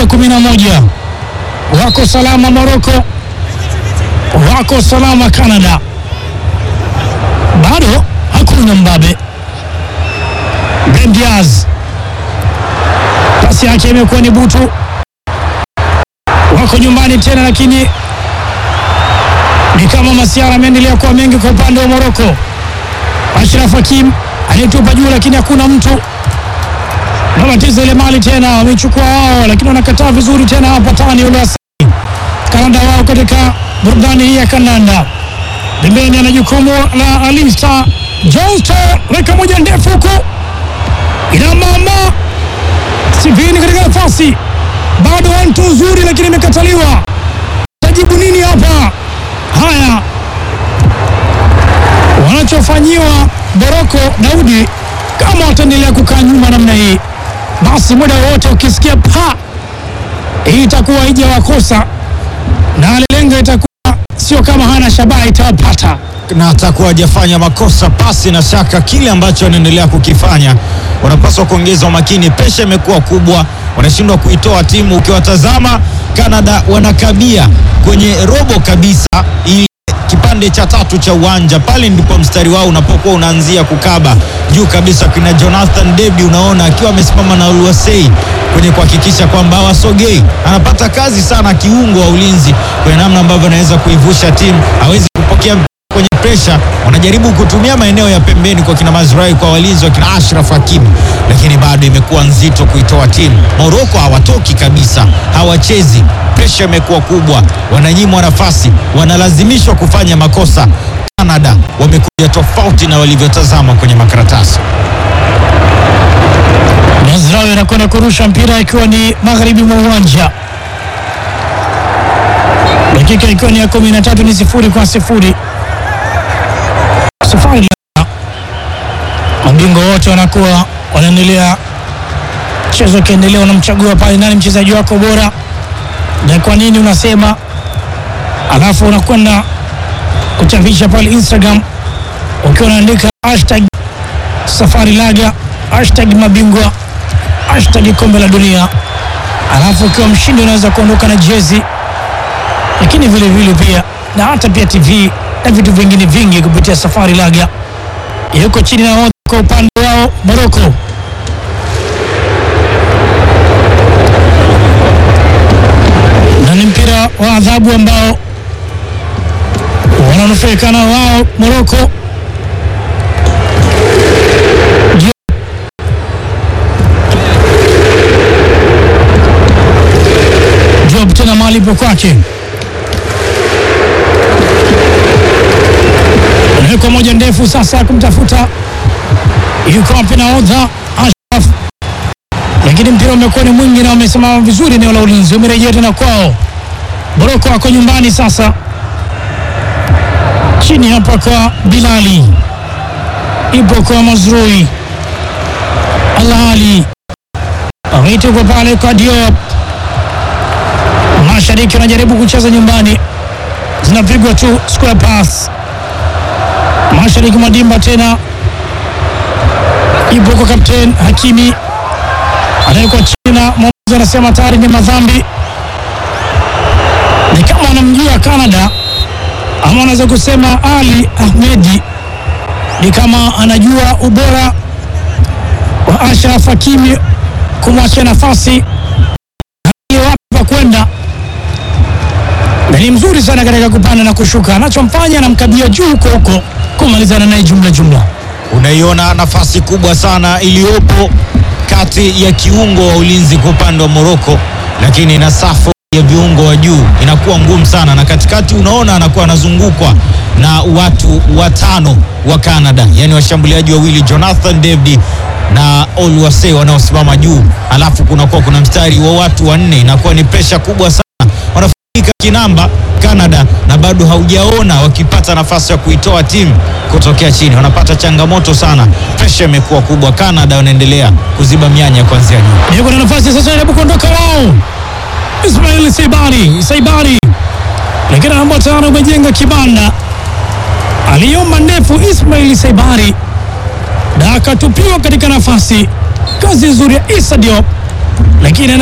ya kumi na moja wako salama Moroko, wako salama Canada, bado hakuna mbabe. Ben Diaz pasi yake imekuwa ni butu, wako nyumbani tena, lakini ni kama masiara ameendelea kuwa mengi kwa upande wa Moroko. Ashraf Hakim anayetupa juu, lakini hakuna mtu Wanacheza ile mali tena, wamechukua wao, lakini wanakataa vizuri tena hapa tani ule Kanada wao katika burudani hii ya kandanda. Pembeni ana jukumu la Alista Johnston, weka moja ndefu huko, ina mama Sivini katika nafasi, bado wantu nzuri, lakini imekataliwa. Tajibu nini hapa? Haya, wanachofanyiwa Boroko Daudi, kama wataendelea kukaa nyuma namna hii basi muda wowote ukisikia pa, hii itakuwa haija wakosa na lengo itakuwa sio kama hana shabaha itawapata, na atakuwa hajafanya makosa pasi na shaka. Kile ambacho wanaendelea kukifanya, wanapaswa kuongeza umakini. Presha imekuwa kubwa, wanashindwa kuitoa timu. Ukiwatazama Canada wanakabia kwenye robo kabisa, ili kipande cha tatu cha uwanja pale ndipo mstari wao unapokuwa unaanzia kukaba juu kabisa. Kina Jonathan David unaona akiwa amesimama na Oluwasei kwenye kuhakikisha kwamba hawasogei. Anapata kazi sana kiungo wa ulinzi kwenye namna ambavyo anaweza kuivusha timu, hawezi kupokea kwenye presha. Wanajaribu kutumia maeneo ya pembeni kwa kina Mazrai, kwa walinzi wa kina Ashraf Hakim, lakini bado imekuwa nzito kuitoa timu. Moroko hawatoki kabisa, hawachezi presha imekuwa kubwa, wananyimwa nafasi, wanalazimishwa kufanya makosa. Canada wamekuja tofauti na walivyotazama kwenye makaratasi. Mazrawi anakwenda kurusha mpira ikiwa ni magharibi mwa uwanja, dakika ikiwa ni ya kumi na tatu ni sifuri kwa sifuri. Safari la mabingwa wote wanakuwa wanaendelea, mchezo ukiendelea, unamchagua pale nani mchezaji wako bora na kwa nini unasema, alafu unakwenda kuchapisha pale Instagram ukiwa unaandika hashtag safari laga, hashtag mabingwa, hashtag kombe la dunia, alafu ukiwa mshindi unaweza kuondoka na jezi, lakini vile vile pia na hata pia TV na vitu vingine vingi kupitia safari laga. Yuko chini na kwa upande wao Moroko na ni mpira wa adhabu ambao wananufaika na wao Moroko. Job tena mahali po kwake, anawekwa moja ndefu sasa kumtafuta, yuko wapi nahodha Ashraf, lakini mpira umekuwa ni mwingi na wamesimama vizuri eneo la ulinzi, umerejea tena kwao. Moroko wako nyumbani sasa, chini hapa kwa Bilali, ipo kwa Mazrui Alali, ameituko pale kwa Diop. Mashariki wanajaribu kucheza nyumbani, zinapigwa tu square pass. Mashariki Madimba tena ipo kwa kapten Hakimi, anawekwa chini na mwamuzi anasema tayari ni madhambi ni kama anamjua Canada ama anaweza kusema Ali Ahmedi ni kama anajua ubora wa Ashraf Hakimi kumwachia nafasi wapi pa kwenda, na ni mzuri sana katika kupanda na kushuka. Anachomfanya anamkabia juu huko huko kumalizana naye jumla jumla. Unaiona nafasi kubwa sana iliyopo kati ya kiungo wa ulinzi kwa upande wa Moroko, lakini na safu ya viungo wa juu inakuwa ngumu sana, na katikati unaona anakuwa anazungukwa na watu watano wa Canada, yani washambuliaji wawili Jonathan David na Oluwase wanaosimama juu, alafu kunakuwa kuna mstari wa watu wanne. Inakuwa ni presha kubwa sana, wanafunika kinamba Canada, na bado haujaona wakipata nafasi ya kuitoa timu kutokea chini. Wanapata changamoto sana, presha imekuwa kubwa. Canada wanaendelea kuziba mianya kuanzia juu. Yuko na nafasi sasa, jaribu kuondoka wao Ismail Saibari Saibari, lakini namba tano umejenga kibanda, aliomba ndefu Ismail Saibari na akatupiwa katika nafasi. Kazi nzuri ya Issa Diop, lakini